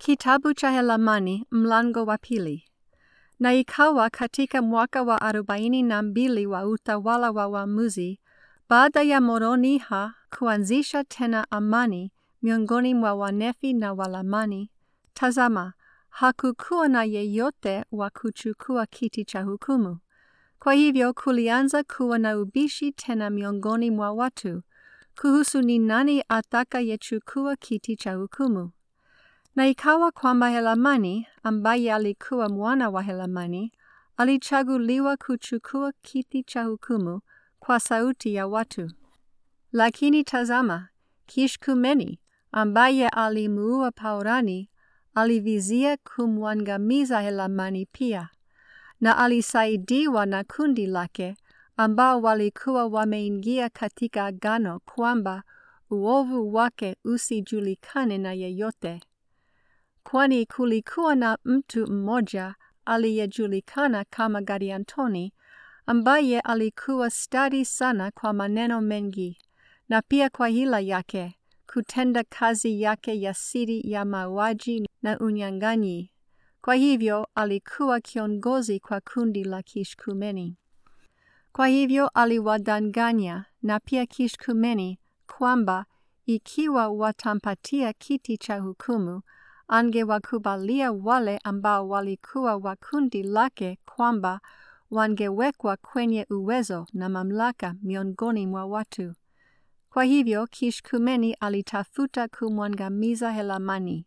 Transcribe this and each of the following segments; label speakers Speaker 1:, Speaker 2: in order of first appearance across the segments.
Speaker 1: Kitabu cha Helamani mlango wa pili. Na ikawa katika mwaka wa arobaini na mbili wa utawala wa waamuzi, baada ya Moroniha kuanzisha tena amani miongoni mwa Wanefi na Walamani, tazama, hakukuwa na yeyote wa kuchukua kiti cha hukumu. Kwa hivyo kulianza kuwa na ubishi tena miongoni mwa watu kuhusu ni nani atakayechukua kiti cha hukumu. Na ikawa kwamba Helamani ambaye alikuwa mwana wa Helamani alichaguliwa kuchukua kiti cha hukumu kwa sauti ya watu. Lakini tazama, Kishkumeni ambaye alimuua Paurani alivizia kumwangamiza Helamani pia, na alisaidiwa na kundi lake ambao walikuwa wameingia katika agano kwamba uovu wake usijulikane na yeyote kwani kulikuwa na mtu mmoja aliyejulikana kama Gadiantoni ambaye alikuwa stadi sana kwa maneno mengi na pia kwa hila yake kutenda kazi yake ya siri ya mauaji na unyang'anyi. Kwa hivyo alikuwa kiongozi kwa kundi la Kishkumeni. Kwa hivyo aliwadanganya na pia Kishkumeni kwamba ikiwa watampatia kiti cha hukumu angewakubalia wale ambao walikuwa wa kundi lake kwamba wangewekwa kwenye uwezo na mamlaka miongoni mwa watu. Kwa hivyo Kishkumeni alitafuta kumwangamiza Helamani.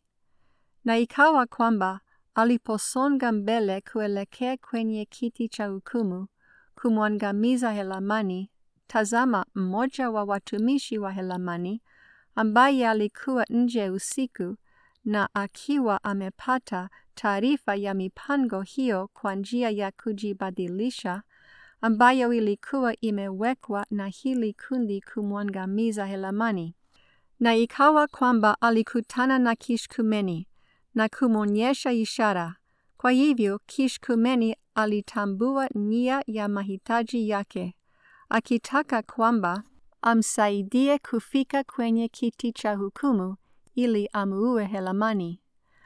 Speaker 1: Na ikawa kwamba aliposonga mbele kuelekea kwenye kiti cha hukumu kumwangamiza Helamani, tazama, mmoja wa watumishi wa Helamani ambaye alikuwa nje usiku na akiwa amepata taarifa ya mipango hiyo kwa njia ya kujibadilisha ambayo ilikuwa imewekwa na hili kundi kumwangamiza Helamani. Na ikawa kwamba alikutana na Kishkumeni na kumwonyesha ishara. Kwa hivyo Kishkumeni alitambua nia ya mahitaji yake, akitaka kwamba amsaidie kufika kwenye kiti cha hukumu ili amuue Helamani.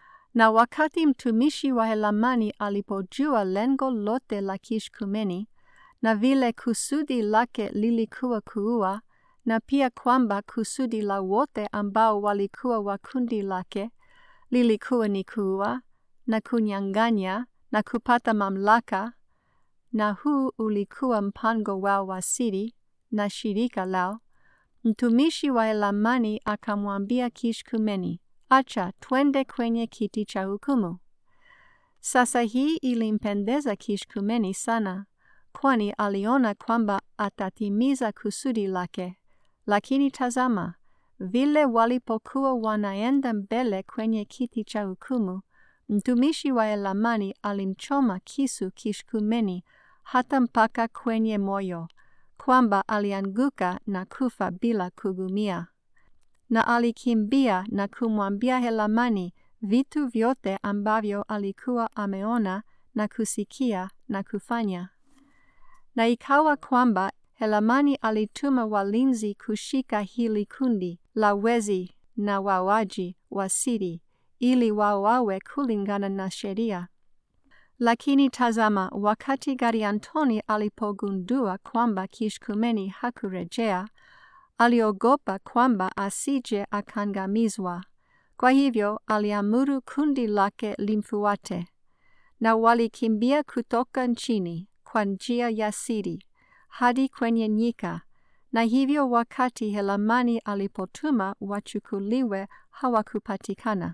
Speaker 1: Na wakati mtumishi wa Helamani alipojua lengo lote la Kishkumeni na vile kusudi lake lilikuwa kuua, na pia kwamba kusudi la wote ambao walikuwa wa kundi lake lilikuwa ni kuua na kunyang'anya na kupata mamlaka, na huu ulikuwa mpango wao wa siri na shirika lao, mtumishi wa Helamani akamwambia Kishkumeni, acha twende kwenye kiti cha hukumu. Sasa hii ilimpendeza Kishkumeni sana, kwani aliona kwamba atatimiza kusudi lake. Lakini tazama, vile walipokuwa wanaenda mbele kwenye kiti cha hukumu, mtumishi wa Helamani alimchoma kisu Kishkumeni hata mpaka kwenye moyo kwamba alianguka na kufa bila kugumia. Na alikimbia na kumwambia Helamani vitu vyote ambavyo alikuwa ameona na kusikia na kufanya. Na ikawa kwamba Helamani alituma walinzi kushika hili kundi la wezi na wauaji wa siri ili wauawe kulingana na sheria. Lakini tazama, wakati Gadiantoni alipogundua kwamba Kishkumeni hakurejea, aliogopa kwamba asije akangamizwa. Kwa hivyo aliamuru kundi lake limfuate, na walikimbia kutoka nchini kwa njia ya siri hadi kwenye nyika, na hivyo wakati Helamani alipotuma wachukuliwe hawakupatikana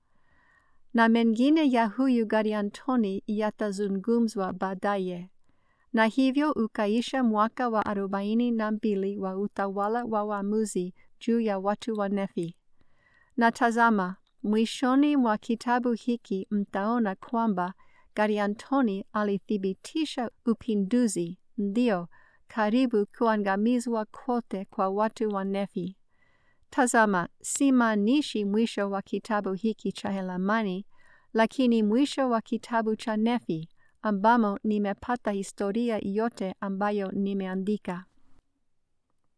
Speaker 1: na mengine ya huyu Gadiantoni yatazungumzwa baadaye. Na hivyo ukaisha mwaka wa arobaini na mbili wa utawala wa waamuzi juu ya watu wa Nefi. Na tazama, mwishoni mwa kitabu hiki mtaona kwamba Gadiantoni alithibitisha upinduzi, ndio karibu kuangamizwa kote kwa watu wa Nefi. Tazama, si maanishi mwisho wa kitabu hiki cha Helamani, lakini mwisho wa kitabu cha Nefi, ambamo nimepata historia yote ambayo nimeandika.